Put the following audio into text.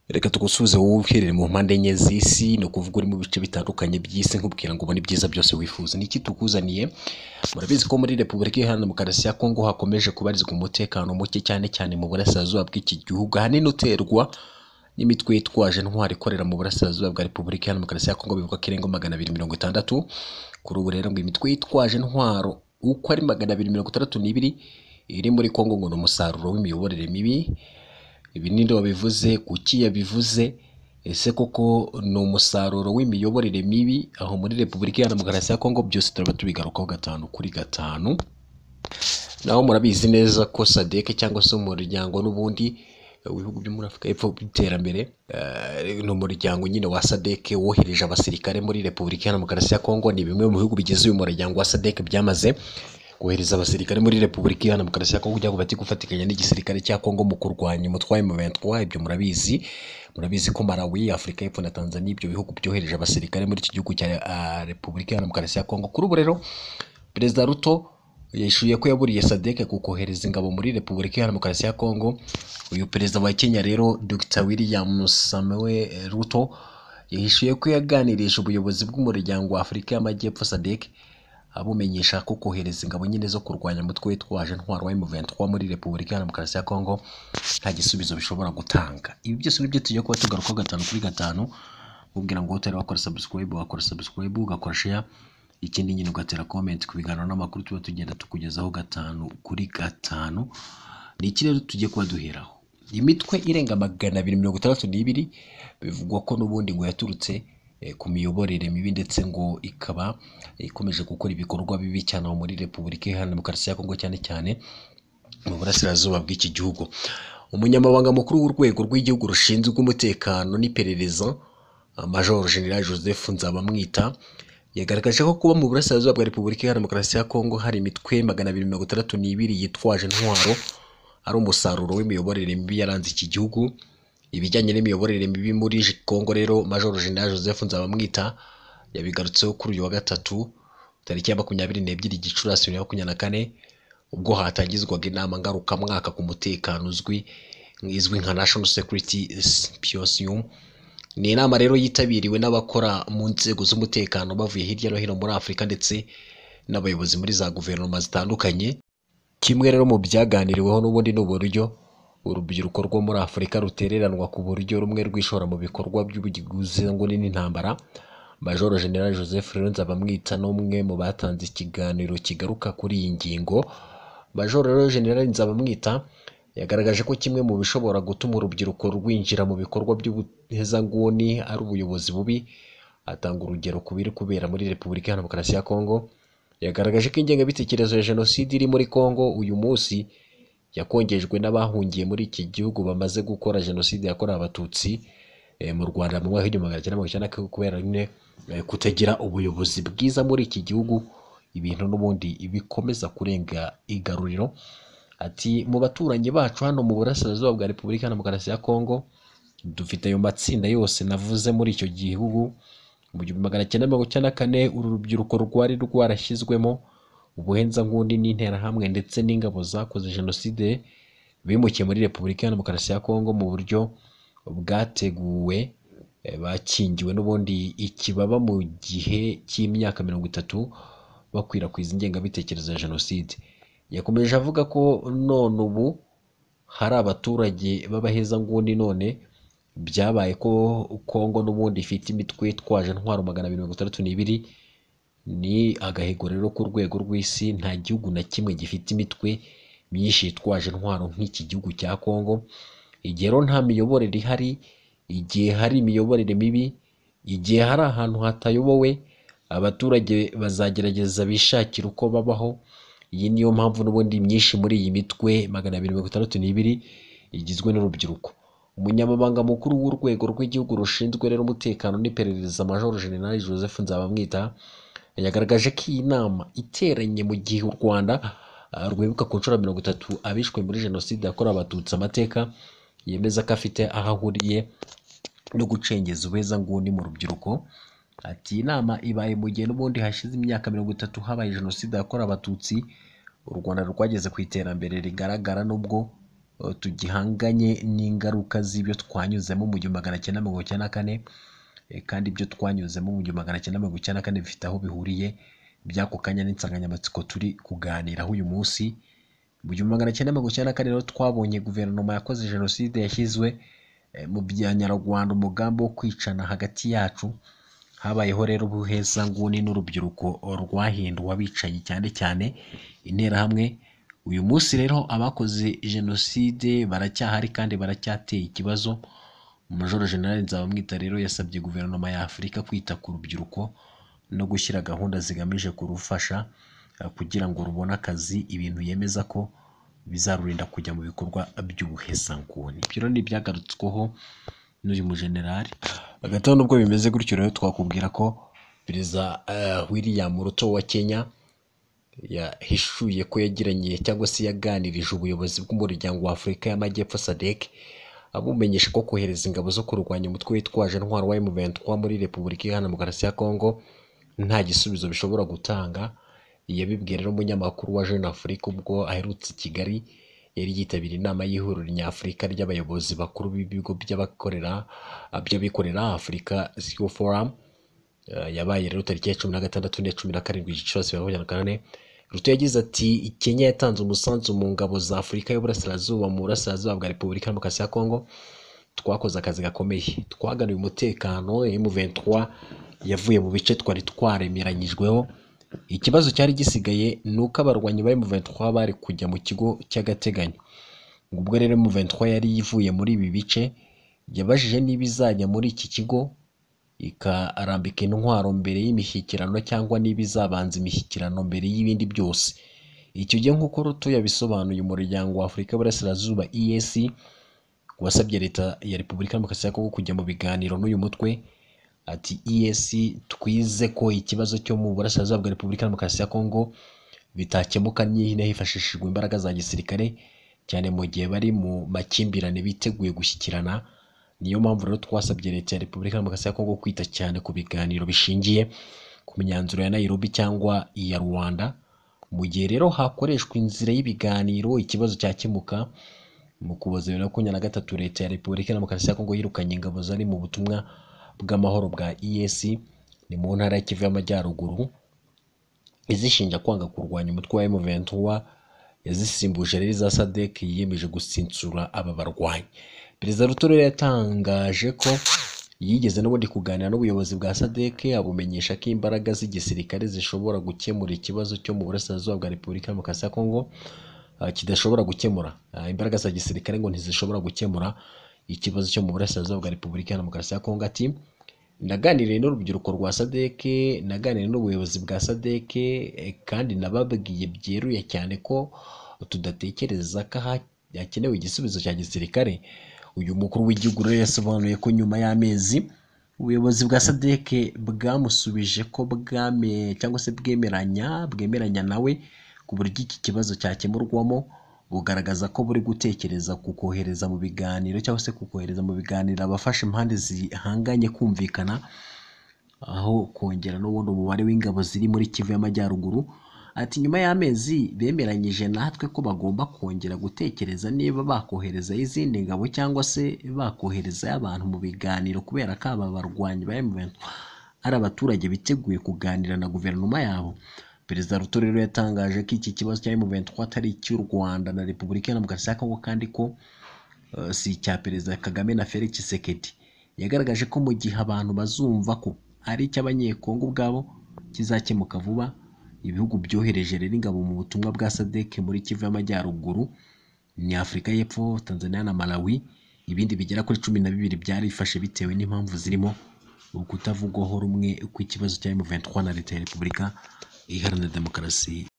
reka tugusubize wowe uherereye mu mpande enye z'isi ni ukuvuga uri mu bice bitandukanye by'isi nkubwira ngo ubone ibyiza byose wifuza ni iki tukuzaniye murabizi ko muri repubulika iharanira demokarasi ya kongo hakomeje kubarizwa umutekano muke cyane cyane mu burasirazuba bw'iki gihugu ahanini uterwa n'imitwe yitwaje intwari ikorera mu burasirazuba bwa repubulika iharanira demokarasi ya kongo bivugwa ko irenga magana abiri mirongo itandatu kuri ubu rero ngo imitwe yitwaje intwaro uko ari magana abiri mirongo itandatu n'ibiri iri muri kongo ngo ni umusaruro w'imiyoborere mibi ibi ni nde wabivuze kuki yabivuze ese koko ni umusaruro w'imiyoborere mibi aho muri repubulika iharanira demokarasi ya kongo byose turaba tubigarukaho gatanu kuri gatanu naho murabizi neza ko sadeke cyangwa se umuryango n'ubundi eh, w'ibihugu byo muri afurika y'epfo by'iterambere eh, ni umuryango nyine wa sadeke wohereje abasirikare muri repubulika iharanira demokarasi ya kongo ni bimwe mu bihugu bigize uyu muryango wa sadeke byamaze kohereza abasirikare muri repubulika iharanira demokarasi ya kongo kugira ngo bajye gufatikanya n'igisirikare cya kongo mu kurwanya umutwe wa M23 ibyo murabizi murabizi ko malawi afurika y'epfo na tanzania ibyo bihugu byohereje abasirikare muri iki gihugu cya ah, repubulika iharanira demokarasi ya kongo kuri ubu rero perezida ruto yishuye ko yaburiye sadeke ku kohereza ingabo muri repubulika iharanira demokarasi ya kongo uyu perezida wa kenya rero dr william samuel ruto yahishuye ko yaganirije ubuyobozi bw'umuryango wa afurika y'amajyepfo sadek abumenyesha ko kohereza ingabo nyine zo kurwanya umutwe witwaje intwaro wa M23 muri repubulika iharanira demokarasi ya kongo nta gisubizo bishobora gutanga ibi byose nibyo tugiye kuba tugarukaho gatanu kuri gatanu ubwira ngo utari wakora subscribe wakora subscribe ugakora share ikindi nyine ugatera comment ku biganiro n'amakuru tuba tugenda tukugezaho gatanu kuri gatanu ni iki rero tugiye kuba duheraho imitwe irenga magana abiri mirongo itandatu n'ibiri bivugwa ko n'ubundi ngo yaturutse eh, ku miyoborere mibi ndetse ngo ikaba ikomeje gukora ibikorwa bibi cyane aho muri repubulika iharanira demokarasi ya kongo cyane cyane mu burasirazuba bw'iki gihugu umunyamabanga mukuru w'urwego rw'igihugu rushinzwe umutekano n'iperereza major general joseph nzabamwita yagaragaje ko kuba mu burasirazuba bwa repubulika iharanira demokarasi ya kongo hari imitwe magana abiri mirongo itandatu n'ibiri yitwaje intwaro ari umusaruro w'imiyoborere mibi yaranze iki gihugu ibijyanye n'imiyoborere mibi muri kongo rero major general joseph nzabamwita yabigarutseho kuri uyu wa gatatu tariki ya makumyabiri n'ebyiri gicurasi bibiri na makumyabiri na kane ubwo hatangizwaga inama ngarukamwaka ku mutekano uzwi izwi nka national security symposium ni inama rero yitabiriwe n'abakora mu nzego z'umutekano bavuye hirya no hino muri afurika ndetse n'abayobozi muri za guverinoma zitandukanye kimwe rero mu byaganiriweho n'ubundi ni uburyo urubyiruko rwo muri afurika rutereranwa ku buryo rumwe rwishora mu bikorwa by'ubugizi ngo ni n'intambara major general joseph rero nzabamwita n'umwe mu batanze ikiganiro kigaruka kuri iyi ngingo major rero general nzabamwita yagaragaje ko kimwe mu bishobora gutuma urubyiruko rwinjira mu bikorwa by'ubuhezanguni ari ubuyobozi bubi atanga urugero ku biri kubera muri repubulika iharanira demokarasi ya kongo yagaragaje ko ingengabitekerezo ya jenoside iri muri kongo uyu munsi yakongejwe n'abahungiye muri iki gihugu bamaze gukora jenoside yakorewe abatutsi eh, mu rwanda mu mwaka w'igihumbi magana cyenda mirongo icyenda na kane kubera nyine eh, kutagira ubuyobozi bwiza muri iki gihugu ibintu n'ubundi bikomeza kurenga igaruriro ati mu baturanyi bacu hano mu burasirazuba bwa repubulika iharanira demokarasi ya kongo dufite ayo matsinda yose navuze muri icyo gihugu mu gihumbi magana cyenda mirongo icyenda na kane uru rubyiruko rwari rwarashyizwemo ubuhenzangundi n'interahamwe ndetse n'ingabo zakoze jenoside bimukiye muri repubulika iharanira demokarasi ya kongo mu buryo bwateguwe eh, bakingiwe n'ubundi ikibaba mu gihe cy'imyaka mirongo itatu bakwirakwiza ingengabitekerezo ya jenoside yakomeje avuga ko none ubu hari abaturage b'abahezanguni none byabaye ko kongo n'ubundi ifite imitwe itwaje intwaro magana abiri mirongo itandatu n'ibiri ni agahigo rero ku rwego rw'isi nta gihugu na kimwe gifite imitwe myinshi yitwaje intwaro nk'iki gihugu cya kongo igihe rero nta miyoborere ihari igihe hari imiyoborere mibi igihe hari ahantu hatayobowe abaturage bazagerageza bishakira uko babaho iyi niyo mpamvu n'ubundi myinshi muri iyi mitwe magana abiri mirongo itandatu n'ibiri igizwe n'urubyiruko umunyamabanga mukuru w'urwego rw'igihugu rushinzwe rero umutekano n'iperereza major general joseph nzabamwita yagaragaje ko iyi nama iteranye mu gihe u rwanda ah, rwibuka ku nshuro mirongo itatu abishwe muri jenoside yakorewe abatutsi amateka yemeza ko afite aho ahuriye no gucengeza ubuhezanguni mu rubyiruko ati iyi nama ibaye mu gihe n'ubundi hashize imyaka mirongo itatu habaye jenoside yakorewe abatutsi u rwanda rwageze ku iterambere rigaragara nubwo eh, tugihanganye n'ingaruka z'ibyo twanyuzemo mu gihumbi magana cyenda mirongo icyenda na kane eh, kandi ibyo twanyuzemo mu gihumbi magana cyenda mirongo icyenda na kane bifite aho bihuriye by'ako kanya n'insanganyamatsiko turi kuganiraho uyu munsi mu gihumbi magana cyenda mirongo icyenda na kane rero twabonye guverinoma yakoze jenoside yashyizwe eh, mu bya nyarwanda umugambi wo kwicana hagati yacu habayeho rero ubuhezanguni n'urubyiruko rwahinduwe abicanyi cyane cyane interahamwe uyu munsi rero abakoze jenoside baracyahari kandi baracyateye ikibazo majoro generale nzabamwita rero yasabye guverinoma ya afurika kwita ku rubyiruko no gushyira gahunda zigamije kurufasha eh, kugira ngo rubone akazi ibintu yemeza ko bizarurinda kujya mu bikorwa by'ubuhezanguni ibyo rero ni ibyagarutsweho n'uyu mujenerali hagati aho nubwo bimeze gutyo rero twakubwira ko perezida eh, william ruto wa kenya yahishuye ko yagiranye cyangwa se yaganirije ubuyobozi bw'umuryango wa afurika y'amajyepfo sadek abumenyesha ko kohereza ingabo zo kurwanya umutwe witwaje intwaro wa M23 muri repubulika iharanira demokarasi ya kongo nta gisubizo bishobora gutanga yabibwiye rero umunyamakuru wa jeune afrique ubwo aherutse i kigali yari yitabiriye inama y'ihuriro nyafurika ry'abayobozi bakuru b'ibigo by'abakorera by'abikorera afurika Civil Forum Eh, yabaye rero tariki ya cumi na gatandatu n'iya cumi na karindwi gicurasi bibiri na makumyabiri na kane ruto yagize ati kenya yatanze umusanzu mu ngabo za afurika y'uburasirazuba mu burasirazuba bwa repubulika ya demokarasi ya kongo twakoze akazi gakomeye twaganuye umutekano M23 yavuye mu bice twari twaremeranyijweho ikibazo cyari gisigaye ni uko abarwanyi ba M23 bari kujya mu kigo cy'agateganyo ubwo rero M23 yari ivuye muri ibi bice yabajije niba izajya muri iki kigo ikarambika intwaro mbere y'imishyikirano cyangwa niba izabanza imishyikirano mbere y'ibindi byose icyo gihe nk'uko ruto yabisobanuye umuryango wa afurika y'uburasirazuba EAC wasabye leta ya repubulika ya demokarasi ya kongo kujya mu biganiro n'uyu mutwe ati EAC twize ko ikibazo cyo mu burasirazuba bwa repubulika ya demokarasi ya kongo bitakemuka niba hifashishijwe imbaraga za gisirikare cyane mu gihe bari mu makimbirane biteguye gushyikirana niyo mpamvu rero twasabye leta ya repubulika ya demokarasi ya kongo kwita cyane ku biganiro bishingiye ku myanzuro ya nairobi cyangwa iya rwanda mu gihe rero hakoreshwa inzira y'ibiganiro ikibazo cyakemuka mu kuboza bibiri na makumyabiri na gatatu leta ya repubulika ya demokarasi ya kongo yirukanye ingabo zari mu butumwa bw'amahoro bwa EAC ni mu ntara ya Kivu y'amajyaruguru izishinja kwanga kurwanya umutwe wa M23 yazisimbuje rero iza SADC yiyemeje gusinsura aba barwanyi Perezida Ruto rero yatangaje ko yigeze n'ubundi kuganira n'ubuyobozi bwa SADC abumenyesha ko imbaraga z'igisirikare zishobora gukemura ikibazo cyo mu burasirazuba bwa Repubulika ya Demokarasi ya Kongo ah, kidashobora gukemura Ah, imbaraga za gisirikare ngo ntizishobora gukemura ikibazo cyo mu burasirazuba bwa Repubulika ya Demokarasi ya Kongo ati naganiriye n'urubyiruko rwa SADC naganiriye n'ubuyobozi bwa SADC eh, kandi nababwiye byeruye cyane ko tudatekereza ko ha- hakenewe igisubizo cya gisirikare uyu mukuru w'igihugu rero yasobanuye ko nyuma y'amezi ubuyobozi bwa SADC bwamusubije ko bwame cyangwa se bwemeranya bwemeranya nawe ku buryo iki kibazo cyakemurwamo bugaragaza ko buri gutekereza ku kohereza mu biganiro cyangwa se ku kohereza mu biganiro abafasha impande zihanganye kumvikana aho kongera n'ubundi umubare w'ingabo ziri muri Kivu y'amajyaruguru ati nyuma y'amezi bemeranyije natwe ko bagomba kongera gutekereza niba bakohereza izindi ngabo cyangwa se bakohereza abantu mu biganiro kubera ko aba barwanyi ba M23 ari abaturage biteguye kuganira na guverinoma yabo perezida ruto rero yatangaje ko iki kibazo cya M23 atari icy'u Rwanda na Repubulika ya Demokarasi ya Kongo kandi ko eh, si icya perezida Kagame na Felix Tshisekedi yagaragaje ko mu gihe abantu bazumva ko ari icy'abanyekongo ubwabo kizakemuka vuba ibihugu byohereje rero ingabo mu butumwa bwa SADC muri Kivu y'amajyaruguru ni Afurika y'Epfo Tanzania na Malawi ibindi bigera kuri cumi na bibiri byarifashe bitewe n'impamvu zirimo ukutavugwaho rumwe kw'ikibazo cya M23 na leta ya Repubulika iharanira demokarasi